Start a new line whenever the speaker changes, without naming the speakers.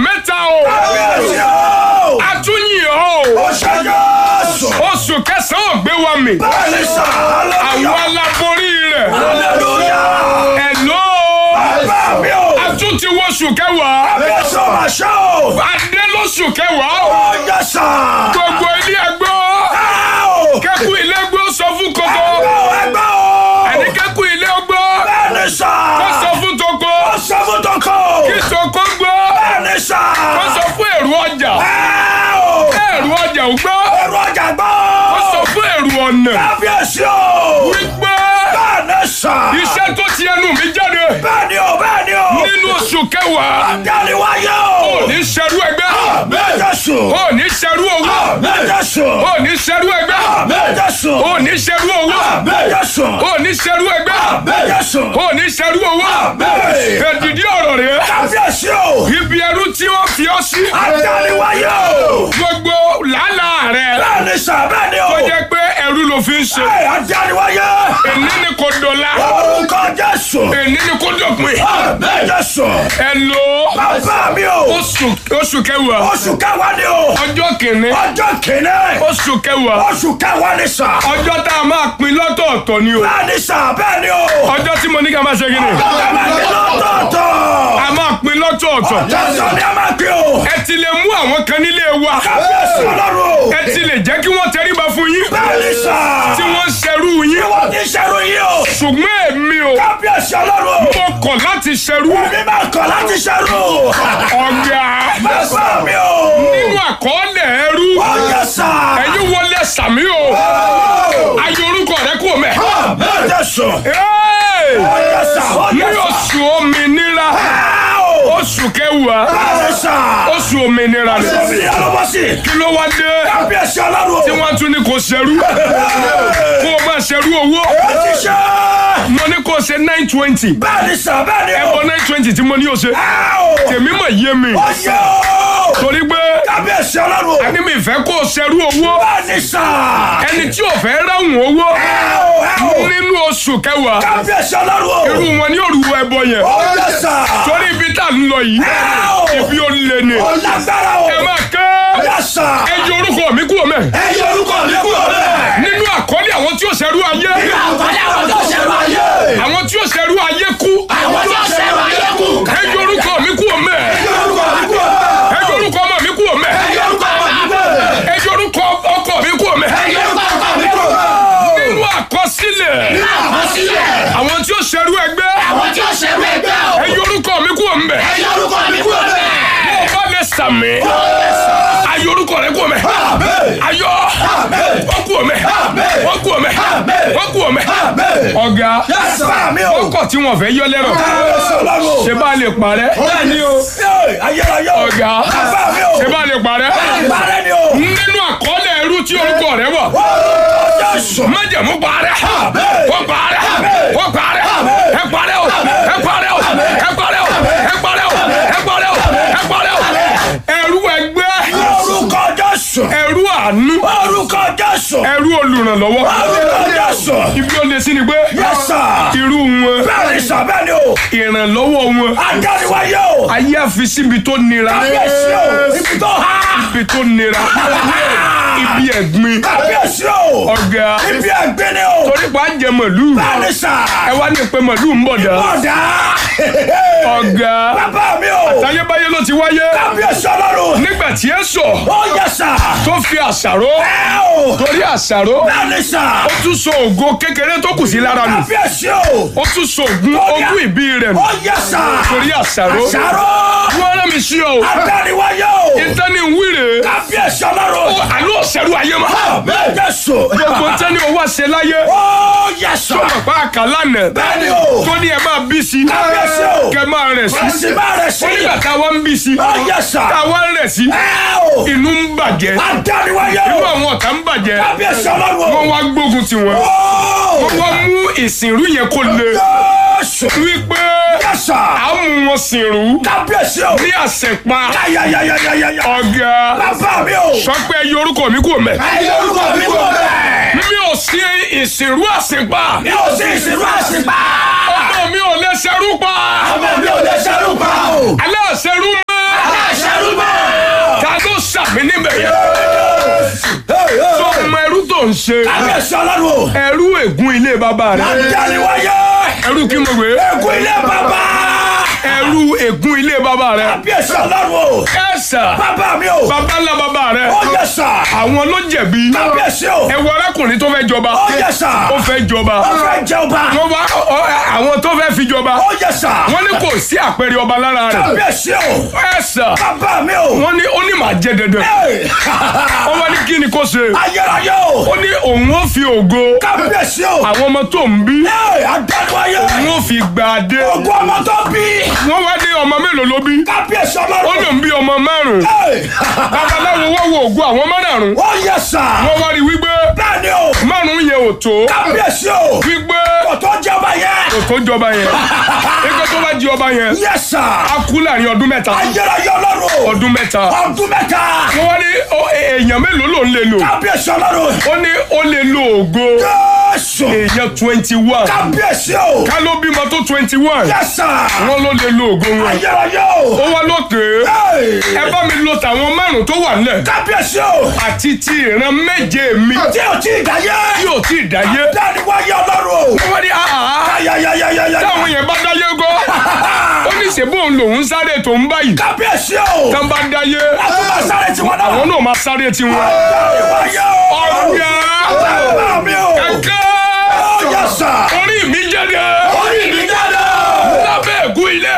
mẹ́ta o
Kábíyèsí o.
atúnyìn o
Ó ṣe Jésù.
oṣù kẹsàn-án ò gbé wa mì
Bẹ́ẹ̀ni sà.
àwọn aláborí rẹ̀
Hallelujah.
ẹ̀ló
Bàbá mi o.
atún ti wọṣù kẹwàá
Kábíyèsí o máa ṣe o.
adé lóṣù kẹwàá o
Ó yẹ sà.
gbogbo ilé ẹgbọ́
Ẹ o.
kẹ́kù ilé gbọ́ sọ fún kókó
Ẹgbẹ́ o, ẹgbẹ́ o.
ẹni kẹ́kù ilé gbọ́
Bẹ́ẹ̀ni sà.
kó sọ fún toko
Ó sọ fún tọkọ.
kí toko gbọ́
Bẹ́ẹ̀ni sà.
kó sọ fún èrò ọjà
Ẹ o.
èrò ọjà ò gbọ́
Ẹ̀rọ ọjà gbọ́.
kó sọ fún èrò ọ̀nà
Kábíyèsí o.
wípé
Bẹ́ẹ̀ni sà.
iṣẹ́ tó ti ẹnu mi jáde
Bẹ́ẹ̀ni o, bẹ́ẹ̀ni o.
nínú oṣù kẹwàá
Dáni wáyé o.
ò ní ṣerú ẹgbẹ́
Jésù.
ò ní ṣerú owó
Jésù.
ò ní ṣerú ẹgbẹ́
Jésù.
ò ní ṣerú owó
Jésù.
ò ní ṣerú ẹgbẹ́
Jésù.
ò ní ṣerú owó èdìdí ọ̀rọ̀ rẹ̀
Kábíyèsí o.
ibi ẹrú tí wọ́n fi ọ́ sí
Dáni wáyé o.
gbogbo làálàá rẹ̀
Bẹ́ẹ̀ni sà, bẹ́ẹ̀ni o.
tó jẹ́ pé ẹrú ló fi ń ṣe
Dáni wáyé.
èní ni kò dọ̀la
Orúkọ Jésù.
èní ni kò dọ̀pin
Jésù.
ẹ lo
Bàbá mi o.
oṣù oṣù kẹwàá
Oṣù kẹwàá ni o.
ọjọ́ kìíní
Ọjọ́ kìíní.
oṣù kẹwàá
Oṣù kẹwàá ni sà.
ọjọ́ tá a máa pín lọ́tọ̀ọ̀tọ̀ ni o
Bẹ́ẹ̀ni sà, bẹ́ẹ̀ni o.
ọjọ́ tí mo ní ká máa ṣe kí ni
Lọ́tọ̀ọ̀tọ̀.
a máa pín lọ́tọ̀ọ̀tọ̀
Jésù ni a máa gbé o.
ẹ ti lè mú àwọn kan nílé wa
Kábíyèsí ọlọ́run o.
ẹ ti lè jẹ́ kí wọ́n tẹríba fún yín
Bẹ́ẹ̀ni sà.
tí wọ́n ń ṣerú yín
Wọ́n ti ṣerú yìí o.
ṣùgbọ́n èmi o
Kábíyèsí ọlọ́run o.
mo kọ̀ láti ṣerú
Mi máa kọ̀ láti ṣerú.
ọ̀gá
Bàbá mi o.
nínú àkọọ́lẹ̀ ẹrú
Ọjọ́ sà.
ẹ̀yin wọlé sàmí o ayé orúkọ rẹ kú mẹ́.
Jésù.
Hey!
Ọjọ́ sà.
ní
Ọjọ́ sà.
oṣù òmìnira oṣù kẹwàá
Bẹ́ẹ̀ni sà.
oṣù òmìnira rẹ
Omi ni ọlọ́wọ́ sí.
kí ló wá dé
Kábíyèsí ọlọ́run o.
tí wọ́n tún ní kò ṣerú kó o máa ṣerú owó
Ó ti ṣe.
mo ní kó o ṣe nine twenty
Bẹ́ẹ̀ni sà, bẹ́ẹ̀ni o.
ẹ̀bọ nine twenty tí mo ní o ṣe
Ẹ o.
tèmi mọ̀ yé mi
Ọjọ́ o.
torí pé
Kábíyèsí ọlọ́run o.
ẹni mi fẹ́ kó o ṣerú owó
Bẹ́ẹ̀ni sà.
ẹni tí ò fẹ́ ráhùn owó
Ẹ o, ẹ o.
nínú oṣù kẹwàá
Kábíyèsí ọlọ́run o.
irú wọn ní òrùwọ ẹbọ yẹn
Ọjọ́ sà.
torí ibi tá a ń lọ yìí
Ẹ o.
ibi ó lé ni
Ó lágbára o.
ẹ máa ké
Ọjọ́ sà.
ẹ yọ orúkọ mi kúrò mẹ́
Ẹ yọ orúkọ mi kúrò bẹ́ẹ̀.
nínú àkọlé àwọn tí ó ṣerú ayé
Àǹfààní àwọn tó ṣẹ̀rọ ayé.
àwọn tí ó ṣerú ayé kú
Àwọn tó ṣẹ̀rọ ayé kù.
ẹ yọ orúkọ mi kúrò mẹ́
Ẹ yọ orúkọ mi kúrò bẹ́ẹ̀.
ẹ yọ orúkọ ọmọ mi kúrò mẹ́
Ẹ yọ orúkọ ọmọ mi kúrò bẹ́ẹ̀.
ẹ yọ orúkọ ọkọ mi kúrò mẹ́
Ẹ yọ orúkọ ọkọ mi kúrò bẹ́ẹ̀.
nínú àkọsílẹ̀
Àkọsílẹ̀.
àwọn tí ó ṣerú ẹgbẹ́
Àwọn tí ó ṣẹ̀rọ ẹgbẹ́ o.
ẹ yọ orúkọ mi kúrò mẹ́
Ẹ yọ orúkọ mi kúrò bẹ́ẹ̀.
ó bá lè sàmì ayọ orúkọ rẹ kúrò mẹ́ ayọ wọ́n kúrò mẹ́ wọ́n kúrò mẹ́ wọ́n kúrò mẹ́ ọ̀gá
Bá mi o.
ọkọ̀ tí wọ́n fẹ́ yọ lẹ́rọ̀
Kábíyèsí ọlọ́run o.
ṣe bá lè parẹ́
Bẹ́ẹ̀ni o. Ayérayé o.
ọ̀gá
Bá mi o.
ṣe bá lè parẹ́
Ìbárẹ́ ni o.
nínú àkọọ́lẹ̀ ẹrú tí orúkọ rẹ wà
Orúkọ Jésù.
májẹ̀mú parẹ́ wọ́n parẹ́ wọ́n parẹ́ ẹ parẹ́ o ẹ parẹ́ o ẹ parẹ́ o ẹ parẹ́ o ẹ parẹ́ o ẹ parẹ́ o ẹrú ẹgbẹ́
Orúkọ Jésù.
ẹrú àánú
Orúkọ Jésù.
ẹrú olùrànlọ́wọ́
Orúkọ Jésù.
ibi ó lè sí ni pé
Yes sir.
irú wọn
Bẹ́ẹ̀ni sà bẹ́ẹ̀ni o.
ìrànlọ́wọ́ wọn
Adániwáyé o.
ayé àfi síbi tó nira
Kábíyèsí o. Ibi tó há.
ibi tó nira ibi ẹ̀gbin
Kábíyèsí o.
ọ̀gá
Ibi ẹ̀gbin ni o.
torí pa á jẹ màlúù
Bẹ́ẹ̀ni sà.
ẹ wá ní pé màlúù ń bọ̀ dá
Ọ̀dà.
ọ̀gá
Bàbá mi o.
tayébáyé ló ti wáyé
Kábíyèsí ọlọ́run.
nígbà tí ẹ sọ
Ó yẹ sà.
tó fi àṣàrò
Ẹ o.
torí àṣàrò
Bẹ́ẹ̀ni sà.
ó tún so ògo kékeré tó kù sí lára nù
Kábíyèsí o.
ó tún so ògùn ogún ìbí rẹ̀ nù
Ó yẹ sà.
torí àṣàrò
Àṣàrò.
wọ́n rán mi sí ọ o
Adániwáyé o.
ìtẹ́ni wíìrè
Kábíyèsí ọlọ́run.
àlọ́ ọ̀sẹ̀rù ayé ma
Bẹ́ẹ̀ Jésù.
gbogbo tẹ́ni owó àṣẹ láyé
Ó yẹ sà.
bàbá àkàlànà
Bẹ́ẹ̀ni o.
tó ní ẹ máa bí sí
Kábíyèsí o.
kẹ máa rẹ̀ sí
Ẹ̀sìn bá rẹ̀ sí.
onígbà táwa ń bí sí
Ó yẹ sà.
táwa ń rẹ̀ sí
Ẹ o.
inú ń bàjẹ́
Adániwáyé
inú
o.
àwọn ọ̀tá ń bàjẹ́
Kábíyèsí ọlọ́run o.
wọ́n wá gbógun tiwọn
Ó.
wọ́n wá mú ìsìnrú yẹn kó le
Jésù.
wípé
Yẹ sà.
à ń mú wọn sìnrú
Kábíyèsí o.
ní àṣẹpa
Ayayayayaya.
ọ̀gá
Bàbá mi o.
sọ pé ẹyọ orúkọ mi kò mẹ́
Ẹ yọ orúkọ mi kúrò bẹ́ẹ̀.
mi ò sí ìsìnrú àṣẹpa
Mi ò sí ìsìnkú àṣìpá.
ọmọ mi ò lè ṣerú pa
Ọmọ mi ò lè ṣerú pa o.
aláṣẹrú mọ́
Aláṣẹrú
mi níbẹ̀ yẹn tó ọmọ ẹrú tó ń ṣe
kábíyèsí ọlọ́run o.
ẹrú ègún ilé bàbá rẹ
àdániwáyé.
ẹrú kí mo gbé
ẹkún ilé bàbá.
ẹrú ègún ilé bàbá rẹ
kábíyèsí ọlọ́run o.
ẹ̀sà
bàbá mi o.
bàbá ńlá bàbá rẹ
ó yẹ sà.
àwọn ló jẹ̀bi
kábíyèsí o.
ẹwọ arákùnrin tó fẹ́ jọba
ó yẹ sà.
ó fẹ́ jọba
ó fẹ́ jẹ ọba.
wọ́n wá ọ- àwọn tó fẹ́ fi jọba
ó yẹ sà.
wọ́n ní kò sí àpẹẹrẹ ọba lára rẹ̀
kábíyèsí o.
ẹ̀sà
bàbá mi o.
wọ́n ní ó ní màá jẹ dandan
Hey!
wọ́n wá ní kí ni kó ṣe
ayérayé o.
ó ní òun ó fi ògo
kábíyèsí o.
àwọn ọmọ tó ń bí
Hey! àdániwáyé.
òun ó fi gbà dé
ogún ọmọ tó bí.
wọ́n wá ní ọmọ mélòó ló bí
kábíyèsí
ó
ọlọ́run.
lòun bí ọmọ márùn
Hey!
babaláwo wọ́n wo ògo àwọn márùn
ó yẹ sà.
wọ́n wá rí wípé
bẹ́ẹ̀ni o.
márùn yẹn ò tó
kábíyèsí o.
wípé
kò tó jẹ ọba yẹn.
kò tó jọba yẹn ẹgbẹ́ tó bá di ọba yẹn
yẹ sà.
á kú láàrin ọdún mẹ́ta
ayérayé ọlọ́run o.
ọdún mẹ́ta
ọdún mẹ́ta.
wọ́n wá ní ó- èèyàn mélòó ló ń lè lò
kábíyèsí ọlọ́run.
ó ní ó lè lo ògo
jésù.
èèyàn twenty one
kábíyèsí o.
ká ló bímọ tó twenty one
yẹ sà.
wọ́n ló lè lo ògo wọn
ayérayé o.
ó wá lókè
Hey!
ẹ bá mi lo tàwọn márùn tó wà nílẹ̀
kábíyèsí o.
àti ti ìran méje mi
tí o ti dáyé.
tí ò tí ì dáyé
dáni wáyé ọlọ́run o.
wọ́n ní àhà
ayayayayaya.
táwọn yẹn bá dáyé gọ́ ó ní ṣèbó òun lòún sáré tó ń báyìí
kábíyèsí o.
tán bá dáyé
àtúbà sáré tiwọn náà.
àwọn náà máa sáré tiwọn
dáni wáyé o.
ọ̀gá
bàbá mi o.
kẹ̀kẹ́
ó yẹ sà.
orí mi jáde
orí mi jáde.
lábẹ́ ègún ilé